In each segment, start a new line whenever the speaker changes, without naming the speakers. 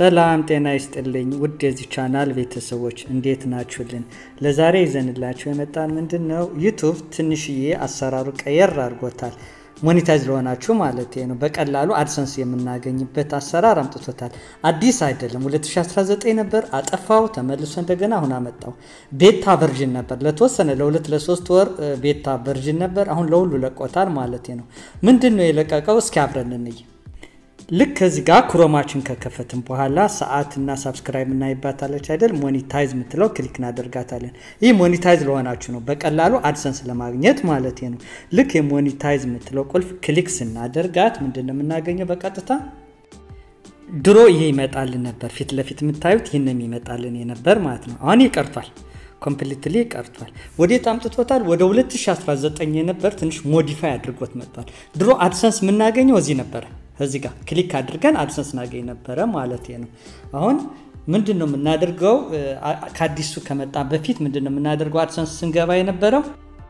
ሰላም ጤና ይስጥልኝ ውድ የዚህ ቻናል ቤተሰቦች እንዴት ናችሁልን? ለዛሬ ይዘንላችሁ የመጣን ምንድን ነው ዩቱብ ትንሽዬ አሰራሩ ቀየር አድርጎታል። ሞኔታይዝ ለሆናችሁ ማለት ነው። በቀላሉ አድሰንስ የምናገኝበት አሰራር አምጥቶታል። አዲስ አይደለም፣ 2019 ነበር አጠፋው፣ ተመልሶ እንደገና አሁን አመጣው። ቤታ ቨርዥን ነበር ለተወሰነ ለሁለት ለሶስት ወር ቤታ ቨርዥን ነበር። አሁን ለሁሉ ለቆታል ማለት ነው። ምንድን ነው የለቀቀው? እስኪ አብረን እንይ። ልክ ከዚህ ጋር ክሮማችን ከከፈትን በኋላ ሰዓት እና ሳብስክራይብ እናይባታለች አይደል? ሞኒታይዝ የምትለው ክሊክ እናደርጋታለን። ይህ ሞኒታይዝ ለሆናችሁ ነው፣ በቀላሉ አድሰንስ ለማግኘት ማለት ነው። ልክ የሞኒታይዝ የምትለው ቁልፍ ክሊክ ስናደርጋት ምንድን ነው የምናገኘው? በቀጥታ ድሮ ይሄ ይመጣልን ነበር፣ ፊት ለፊት የምታዩት ይህን የሚመጣልን የነበር ማለት ነው። አሁን ይቀርቷል፣ ኮምፕሊትሊ ቀርቷል። ወዴት አምጥቶታል? ወደ 2019 የነበር ትንሽ ሞዲፋይ አድርጎት መጥቷል። ድሮ አድሰንስ የምናገኘው እዚህ ነበረ እዚህ ጋር ክሊክ አድርገን አድሰንስ እናገኝ ነበረ ማለት ነው። አሁን ምንድን ነው የምናደርገው? ከአዲሱ ከመጣ በፊት ምንድን ነው የምናደርገው? አድሰንስ ስንገባ የነበረው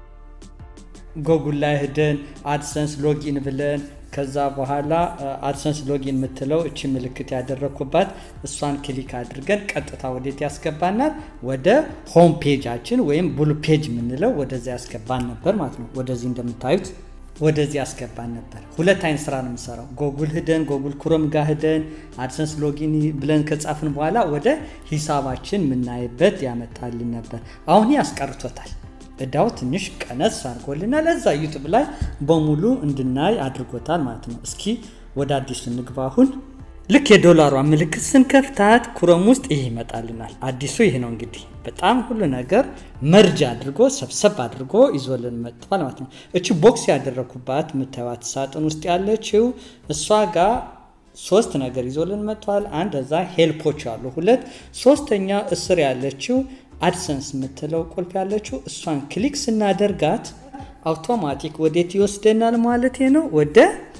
ጎጉል ላይ ሄደን አድሰንስ ሎጊን ብለን ከዛ በኋላ አድሰንስ ሎጊን የምትለው እቺ ምልክት ያደረግኩባት እሷን ክሊክ አድርገን ቀጥታ ወዴት ያስገባናል? ወደ ሆም ፔጃችን ወይም ቡሉ ፔጅ የምንለው ወደዚያ ያስገባን ነበር ማለት ነው። ወደዚህ እንደምታዩት ወደዚህ ያስገባን ነበር። ሁለት አይነት ስራ ነው የምሰራው። ጎጉል ሂደን ጎጉል ክሮም ጋር ሂደን አድሰንስ ሎጊን ብለን ከጻፍን በኋላ ወደ ሂሳባችን የምናይበት ያመጣልን ነበር። አሁን ያስቀርቶታል። እዳው ትንሽ ቀነስ አድርጎልናል። ለዛ ዩቱብ ላይ በሙሉ እንድናይ አድርጎታል ማለት ነው። እስኪ ወደ አዲሱ እንግባ። አሁን ልክ የዶላሯ ምልክት ስንከፍታት ክሮም ውስጥ ይህ ይመጣልናል። አዲሱ ይህ ነው እንግዲህ በጣም ሁሉ ነገር መርጅ አድርጎ ሰብሰብ አድርጎ ይዞልን መጥቷል ማለት ነው። እቺ ቦክስ ያደረኩባት የምታዩት ሳጥን ውስጥ ያለችው እሷ ጋር ሶስት ነገር ይዞልን መጥቷል። አንድ እዛ ሄልፖች አሉ ሁለት፣ ሶስተኛ እስር ያለችው አድሰንስ የምትለው ቁልፍ ያለችው እሷን ክሊክ ስናደርጋት አውቶማቲክ ወዴት ይወስደናል ማለት ነው ወደ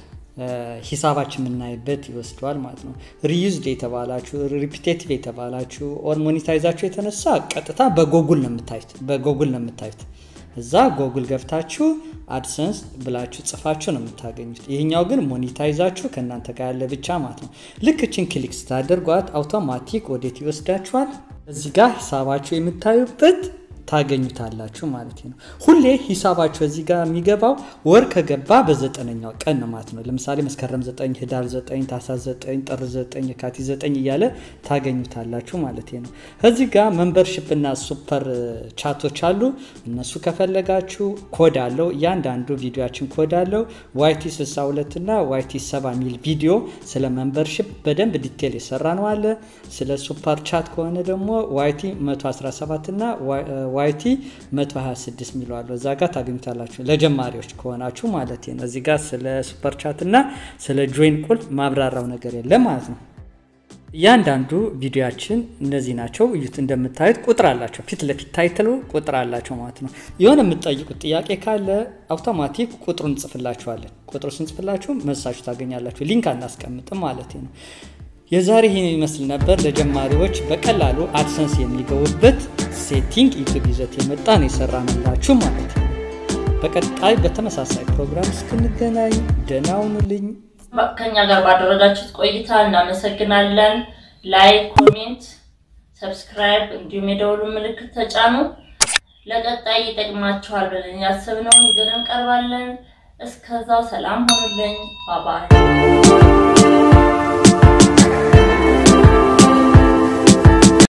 ሂሳባችን የምናይበት ይወስደዋል ማለት ነው። ሪዩዝድ የተባላችሁ ሪፒቴቲቭ የተባላችሁ ኦር ሞኔታይዛችሁ የተነሳ ቀጥታ በጎጉል ነው የምታዩት በጎጉል ነው የምታዩት። እዛ ጎጉል ገብታችሁ አድሰንስ ብላችሁ ጽፋችሁ ነው የምታገኙት። ይህኛው ግን ሞኔታይዛችሁ ከእናንተ ጋር ያለ ብቻ ማለት ነው። ልክ ችን ክሊክ ስታደርጓት አውቶማቲክ ወዴት ይወስዳችኋል? እዚህ ጋር ሂሳባችሁ የምታዩበት ታገኙታላችሁ ማለት ነው። ሁሌ ሂሳባችሁ እዚህ ጋር የሚገባው ወር ከገባ በዘጠነኛው ቀን ነው ማለት ነው። ለምሳሌ መስከረም 9፣ ህዳር 9፣ ታህሳስ 9፣ ጥር 9፣ የካቲት 9 እያለ ታገኙታላችሁ ማለት ነው። እዚህ ጋር መንበርሽፕ እና ሱፐር ቻቶች አሉ። እነሱ ከፈለጋችሁ ኮድ አለው። እያንዳንዱ ቪዲዮችን ኮድ አለው። ዋይቲ 62 እና ዋይቲ 70 ሚል ቪዲዮ ስለ መንበርሽፕ በደንብ ዲቴል የሰራ ነው አለ። ስለ ሱፐር ቻት ከሆነ ደግሞ ዋይቲ 117 እና ዋይቲ 126 የሚለዋለሁ እዛ ጋር ታገኙታላችሁ። ለጀማሪዎች ከሆናችሁ ማለት ነው። እዚህ ጋር ስለ ሱፐር ቻት እና ስለ ጆይን ቁልፍ ማብራራው ነገር የለም ማለት ነው። እያንዳንዱ ቪዲዮችን እነዚህ ናቸው። እዩት። እንደምታዩት ቁጥር አላቸው። ፊት ለፊት ታይትሉ ቁጥር አላቸው ማለት ነው። የሆነ የምትጠይቁት ጥያቄ ካለ አውቶማቲክ ቁጥሩን እንጽፍላችኋለን። ቁጥሩ ስንጽፍላችሁ መልሳችሁ ታገኛላችሁ። ሊንክ አናስቀምጥም ማለት ነው። የዛሬ ይህን ይመስል ነበር። ለጀማሪዎች በቀላሉ አድሰንስ የሚገቡበት ሴቲንግ ዩቱብ ይዘት የመጣ ነው የሰራንላችሁ ማለት ነው። በቀጣይ በተመሳሳይ ፕሮግራም እስክንገናኝ ደህና ሁኑልኝ።
ከኛ ጋር ባደረጋችሁት ቆይታ እናመሰግናለን። ላይክ፣ ኮሜንት፣ ሰብስክራይብ እንዲሁም የደወሉ ምልክት ተጫኑ። ለቀጣይ ይጠቅማችኋል ብለን ያሰብነውን ይዘን እንቀርባለን። እስከዛው ሰላም ሆኑልኝ። ባባይ